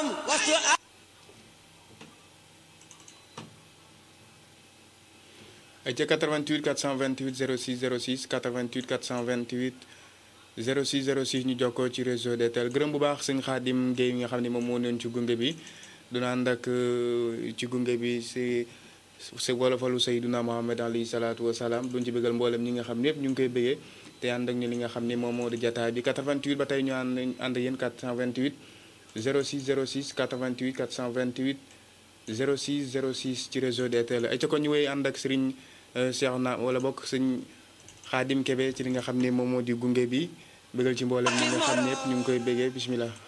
وسؤال ay ca 88 428 06 06 88 428 06 06 ñu jokkoo ci réseau DTL gërëm bu baax sëñ Xaadim Guèye mi nga xam ne moom moo newoon ci gunge bi duna ànd ak euh, ci gunge bi si si wolofalu Seydina Mohamed alayhi salaatu wa salaam duñ ci bëggal mboolem ñi nga xam ne yëpp ñu ngi koy bëggee te ànd ak ñu li nga xam ne moom moo di jataay bi 88 ba tey ñu ànd ànd ak yéen 428 06 06 88 428 06 06 ci réseau DTL ay ca ko ñu wéy ànd ak Serigne Cheikh na wala bokk sëñ Xaadim Kebe ci li nga xam ne moom moo di gunge bi bëggal ci mboolem ñi nga xam ne yëpp ñu ngi koy bëggee bismillah